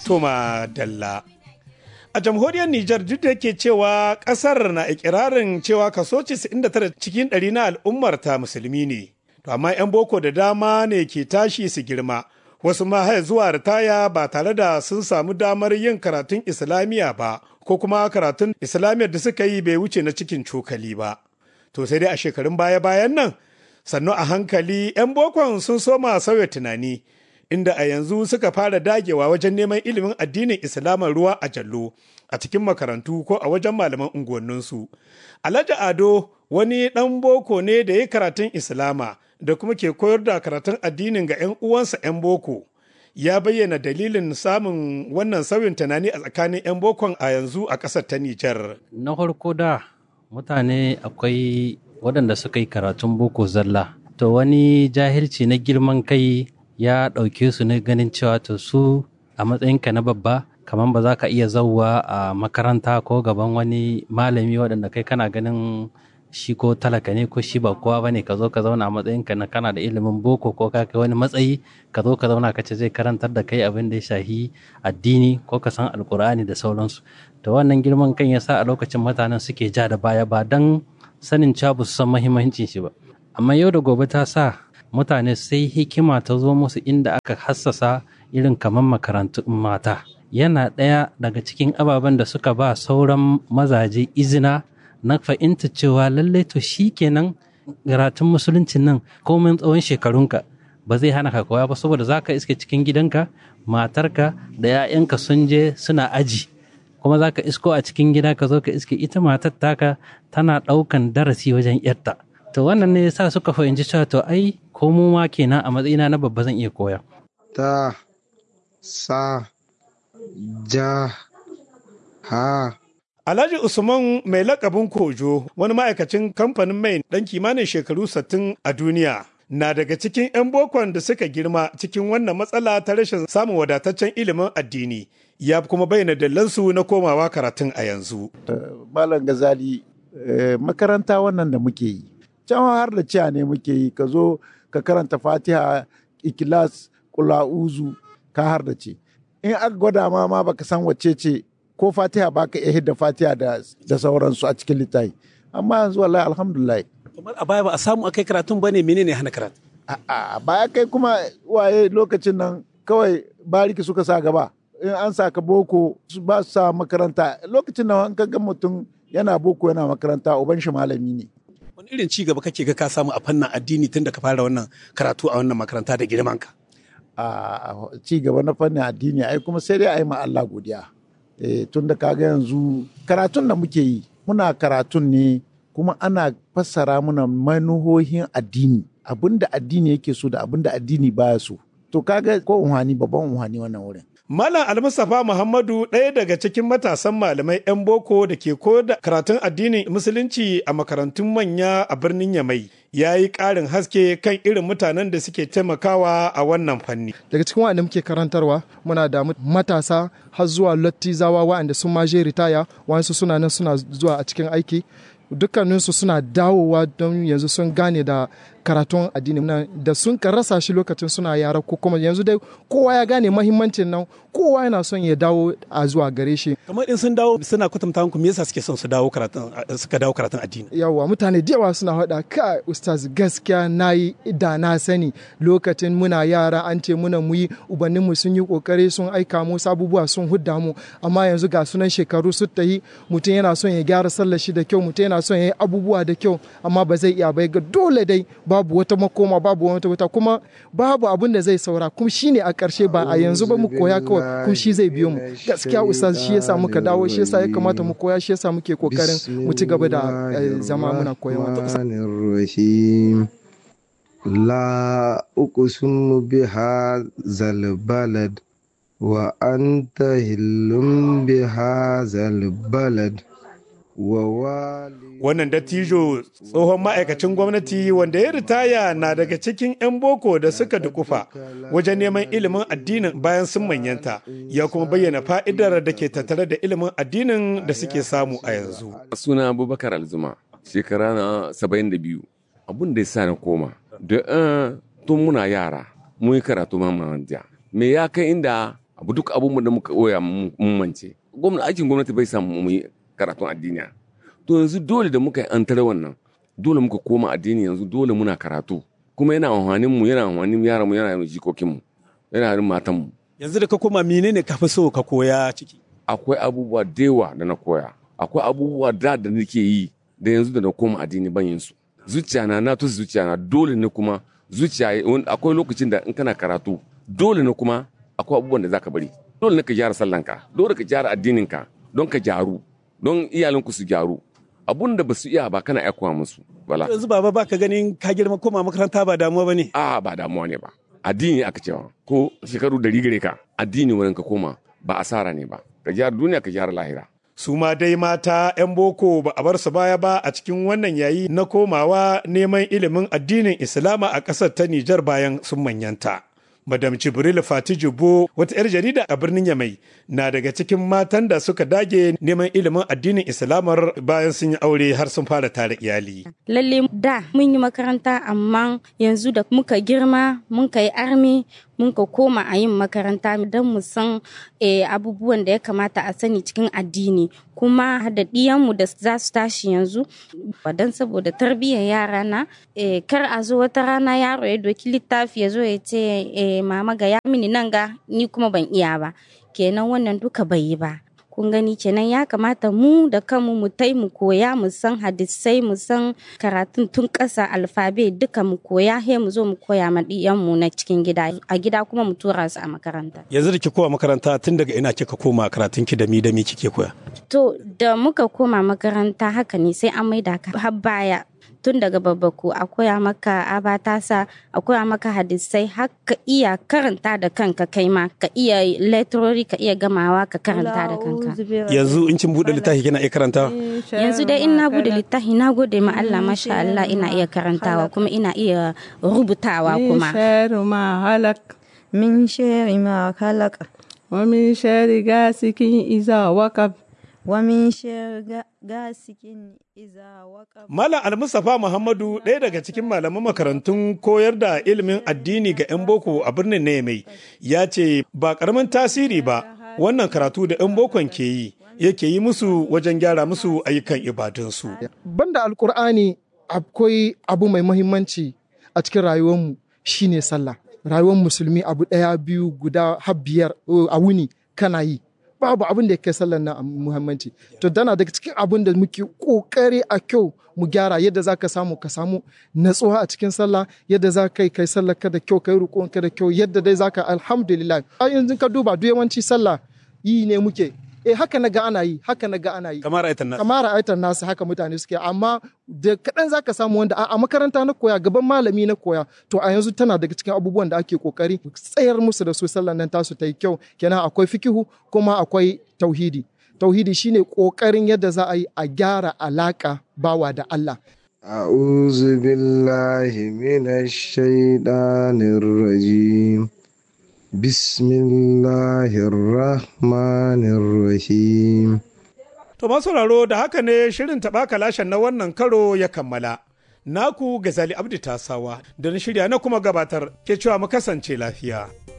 Toma Dalla. A jamhuriyar Nijar duk da ke cewa ƙasar na ikirarin cewa kaso 99 cikin ɗari na al'ummar ta musulmi ne. To amma 'yan boko da dama ne ke tashi su girma. Wasu ma haya zuwa ritaya ba tare da sun samu damar yin karatun Islamiyya ba, ko kuma karatun Islamiyyar da suka yi bai wuce na cikin cokali ba. To sai dai a shekarun baya-bayan nan, sannu a hankali 'yan bokon sun soma sauya tunani. inda a yanzu suka fara dagewa wajen neman ilimin addinin Islaman ruwa a jallo a cikin makarantu ko a wajen malaman unguwanninsu. Alhaji Ado wani ɗan boko ne da ya karatun Islama da kuma ke koyar da karatun addinin ga 'yan uwansa 'yan boko. Ya bayyana dalilin samun wannan sauyin tunani a tsakanin 'yan bokon a yanzu a ƙasar ta Nijar. Na farko da mutane akwai waɗanda suka yi karatun boko zalla. To wani jahilci na girman kai ya ɗauke su ne ganin cewa to su a matsayinka na babba kamar ba za ka iya zauwa a makaranta ko gaban wani malami waɗanda kai kana ganin shi ko talaka ne ko shi ba kowa ba ne ka zo ka zauna a matsayinka na kana da ilimin boko ko ka kai wani matsayi ka zo ka zauna ka ce zai karantar da kai abin da ya shahi addini ko ka san alkur'ani da sauransu to wannan girman kan ya sa a lokacin mutanen suke ja da baya ba don sanin cewa ba su san mahimmancin shi ba amma yau da gobe ta sa mutane sai hikima ta zo musu inda aka hassasa irin kamar makarantun mata yana ɗaya daga cikin ababen da suka ba sauran mazaje izina na fahimta cewa lallai to shi kenan karatun musuluncin nan komin tsawon shekarunka ba zai hana ka koya ba saboda za ka iske cikin gidanka matarka da 'ya'yanka sun je suna aji kuma za ka isko a cikin gida ka zo ka iske ita matar taka tana ɗaukan darasi wajen 'yarta to wannan ne sa suka fahimci cewa to ai ko mu ma kenan a matsayina na babba zan iya koya. Ta sa ja ha Alhaji Usman mai lakabin Kojo wani ma'aikacin kamfanin mai ɗan kimanin shekaru 60 a duniya na daga cikin 'yan bokon da suka girma cikin wannan matsala ta rashin samun wadataccen ilimin addini ya kuma bayyana dallansu na komawa karatun a yanzu. Malam Gazali makaranta wannan da muke yi can har da ciya ne muke yi ka zo ka karanta fatiha ikilas kula'uzu ka har da ce in aka gwada ma ma baka san wacce ce ko fatiha baka iya hidda fatiha da, da sauransu a cikin littafi amma yanzu wallahi alhamdulillah kamar a baya ba a samu akai karatun ba ne menene hana karatu a baya kai kuma waye lokacin nan kawai bariki suka sa gaba in an sa ka boko ba su sa makaranta lokacin nan an ga mutum yana boko yana makaranta uban shi malami ne wani irin ci gaba kake ga ka samu a fannin addini tun da ka fara wannan karatu a wannan makaranta da girman ka a ci gaba na fannin addini ai kuma sai dai a yi ma Allah godiya tun da kaga yanzu karatun da muke yi muna karatun ne kuma ana fassara muna manuhohin addini abinda addini yake so da abinda addini baya so to kaga ko unhani babban unhani wannan wurin Malam Almustapha Muhammadu ɗaya daga cikin matasan malamai 'yan boko da ke koyar da karatun addinin musulunci a makarantun manya a birnin Yamai ya yi ƙarin haske kan irin mutanen da suke taimakawa a wannan fanni. Daga cikin waɗanda muke karantarwa muna da matasa har zuwa lattizawa waɗanda sun maje ritaya waɗansu suna nan suna zuwa a cikin aiki dukkaninsu suna dawowa don yanzu sun gane da karatun addini nan da sun ka rasa shi lokacin suna yara ko kuma yanzu dai kowa ya gane mahimmancin nan kowa yana son ya dawo a zuwa gare shi kamar in sun dawo suna kwatanta muku me yasa suke son su dawo karatun suka dawo karatun addini yawa mutane da yawa suna faɗa ka ustaz gaskiya nayi da na sani lokacin muna yara an ce muna muyi ubannin mu sun yi kokari sun aika mu abubuwa sun hudda mu amma yanzu ga sunan shekaru su tayi mutum yana son ya gyara sallar shi da kyau mutum yana son ya yi abubuwa da kyau amma ba zai iya bai ga dole dai babu wata makoma babu wata wata kuma babu abin da zai saura kuma shine a ƙarshe ba a yanzu ba mu koya kawai kuma shi zai biyo mu gaskiya ustaz shi yasa muka dawo shi yasa ya kamata mu koya shi yasa muke kokarin mu ci gaba da zama muna koyawa la uqsimu biha zal balad wa anta hillum biha zal balad Wannan dattijo tsohon ma'aikacin gwamnati wanda ya ritaya na daga cikin 'yan boko da suka dukufa wajen neman ilimin addinin bayan sun manyanta ya kuma bayyana fa'idar da ke tattare da ilimin addinin da suke samu a yanzu. Suna Abubakar Alzuma, shekara na saba'in da biyu. Abun da ya sa na koma, da tun muna yara, mun yi karatu mamanta. Me ya kai inda abu duk abubuwan da muka koya mun mance gwamnati aikin gwamnati bai samu mu yi karatun addini to yanzu dole da muka yi an tare wannan dole muka koma addini yanzu dole muna karatu kuma yana amfanin mu yana amfanin yaran mu yana jikokin mu yana yin matan mu yanzu da ka koma menene ka fi so ka koya ciki akwai abubuwa da yawa da na koya akwai abubuwa da da nake yi da yanzu da na koma addini ban yin su zuciya na na tusi zuciya na dole ne kuma zuciya akwai lokacin da in kana karatu dole ne kuma akwai abubuwan da zaka bari dole ne ka gyara sallanka dole ka gyara addininka don ka gyaru don iyalinku su gyaru abun da ba su iya ba kana aikowa musu bala yanzu baba baka ganin ka girma koma makaranta ba damuwa bane a ba damuwa ne ba addini aka cewa ko shekaru dari gare ka addini wurin ka koma ba asara ne ba ka gyara duniya ka gyara lahira su ma dai mata 'yan boko ba a bar su baya ba a cikin wannan yayi na komawa neman ilimin addinin islama a ƙasar ta nijar bayan sun manyanta madam jibril fati jubo wata 'yar jarida a birnin yamai na daga cikin matan da suka dage neman ilimin addinin islamar bayan sun yi aure har sun fara tare iyali lalle da mun yi makaranta amma yanzu da muka girma mun yi armi mun ka koma a yin makaranta don mu san abubuwan da ya kamata a sani cikin addini kuma da ɗiyanmu da za su tashi yanzu don saboda tarbiyyar yara na kar a zo wata rana yaro ya doki littafi ya zo ya ce mama ga ya mini nan ga ni kuma ban iya ba kenan wannan duka bai yi ba kun gani kenan ya kamata mu da kanmu mu tai mu koya mu san hadisai mu san karatun tun ƙasa alfabe duka mu koya he mu zo mu koya ma mu na cikin gida a gida kuma mu tura su a makaranta yanzu da ki koma makaranta tun daga ina kika koma karatun ki da mi da mi kike koya to da muka koma makaranta haka ne sai an maida ka har baya tun daga babbaku a koya maka abatasa a koya maka hadisai har ka iya karanta da kanka kai ma ka iya letrori ka iya gamawa ka karanta da kanka yanzu in kin bude littafi kina iya karantawa yanzu dai in na bude littafi na gode ma Allah masha Allah ina iya karantawa kuma ina iya rubutawa kuma min shari ma halaka wa min shari gasikin iza wakab wa min shari gasikin iza wakab Malam Almustapha Muhammadu ɗaya daga cikin malaman makarantun koyar da ilimin addini ga 'yan boko a birnin Niamey ya ce ba ƙaramin tasiri ba wannan karatu da 'yan bokon ke yi yake yi musu wajen gyara musu ayyukan ibadunsu. Banda Alƙur'ani akwai abu mai muhimmanci a cikin rayuwarmu shine sallah. Rayuwar musulmi abu ɗaya biyu guda har biyar a wuni kana yi. babu abin da ya kai sallar na muhimmanci to tana daga cikin abin da muke kokari a kyau mu gyara yadda za ka samu ka samu natsuwa a cikin sallah yadda za ka yi kai sallar ka da kyau kai rukun ka da kyau yadda dai za ka alhamdulillah yanzu ka duba duk yawanci sallah yi ne muke eh haka na ga ana yi haka na ga ana yi kamar aitan nasu kamar aitan nasu haka mutane suke amma da kaɗan za ka samu wanda a makaranta na koya gaban malami na koya to a yanzu tana daga cikin abubuwan da ake kokari tsayar musu da su sallan nan tasu ta yi kyau kenan akwai fikihu kuma akwai tauhidi tauhidi shine kokarin yadda za a yi a gyara alaka bawa da Allah أعوذ بالله من الشيطان الرجيم بسم الله الرحمن الرحيم To masauraro da haka ne shirin taɓa kalashen na wannan karo ya kammala. Naku Gazali Abdi Tasawa da na shirya na kuma gabatar ke cewa mu kasance lafiya.